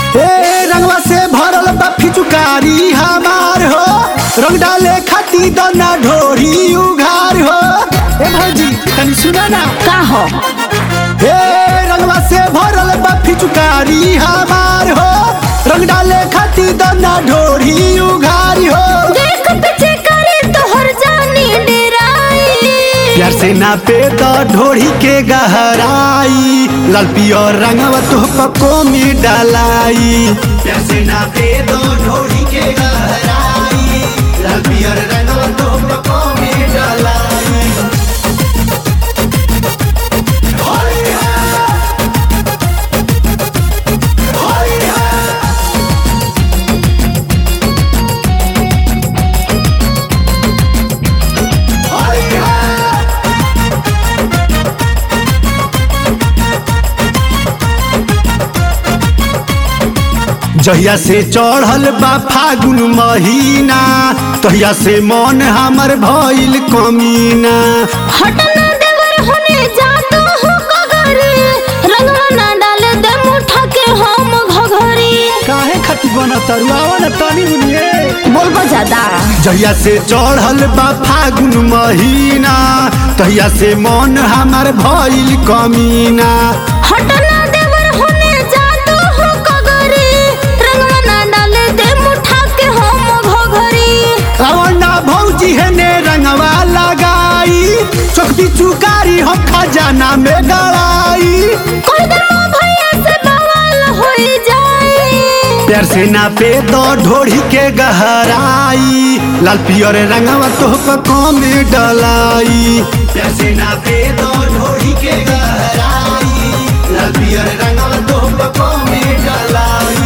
ए रंगवा से भरल बा फिचुकारी हमार हो रंग डाले खाती दना ढोरी उघार हो ए भौजी तनी सुना ना का हो ए रंगवा से भरल बा फिचुकारी हमार हो रंग डाले खाती दना ढोरी उघार हो देख पीछे करे तोहर जानी डेराई प्यार से ना पे तो ढोरी के गहराई लाल पियर रंगवा तो पको में डालाई प्यार से ना पे तो ढोरी के गहराई लाल पियर रंगवा तो पको में डालाई जहिया से चढ़ल बा फागुन महीना तहिया से मन हमर भइल कमीना हटना देवर होने जा तू हो कगरी रंगवा ना डाले दे मुठा के हम घघरी काहे खती बना तरुआवा न तनी बुनिए बोलबो ज्यादा जहिया से चढ़ल बा फागुन महीना तहिया से मन हमर भइल कमीना हटना देवर होने जा तू हो कगरी रंगवा ना डाले दे मुठा के हम घघरी रवना भौजी हेने रंगवा लगाई चौकी चुकारी हम खजाना में गड़ाई कोई दिन भैया से बवाल हो जाए प्यार से ना पे दो ढोढ़ी के गहराई लाल पियर रंगवा तो पको में डलाई प्यार से ना पे दो ढोढ़ी के गहराई लाल पियर रंगवा तो पको में डलाई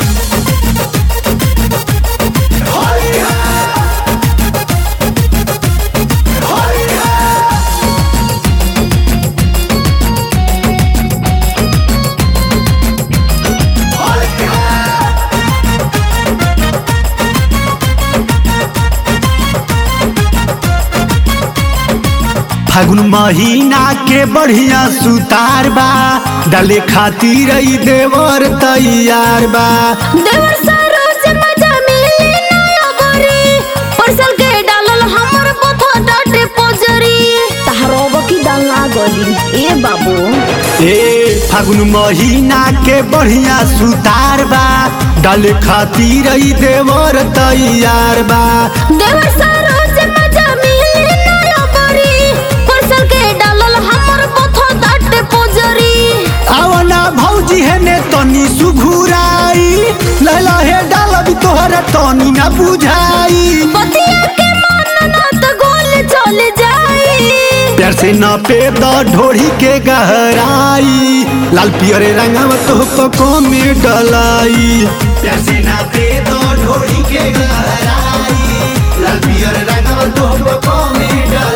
फागुन महीना के बढ़िया सुतार बा डाले खातिर ई देवर तैयार बा देवर सरोज मजा मिली नया गोरी परसल के डालल हमर पथा डाटे पोजरी तहरो बकी डालना गली ए बाबू ए फागुन महीना के बढ़िया सुतार बा डाले खातिर ई देवर तैयार बा देवर सरोज मजा मिली नया गोरी परसल के डालल हमर पथा डाटे पोजरी आवना भौजी हेने तनी सुघुराई लैला हे डालब तोहरा तनी ना बुझाई बतिया के मानना तो गोल चल जाई प्यार से न पे द ढोढ़ी के गहराई लाल पियर रंगवा तो पको में डलाई प्यार से न पे द ढोढ़ी के गहराई लाल पियर रंगवा तो पको में डलाई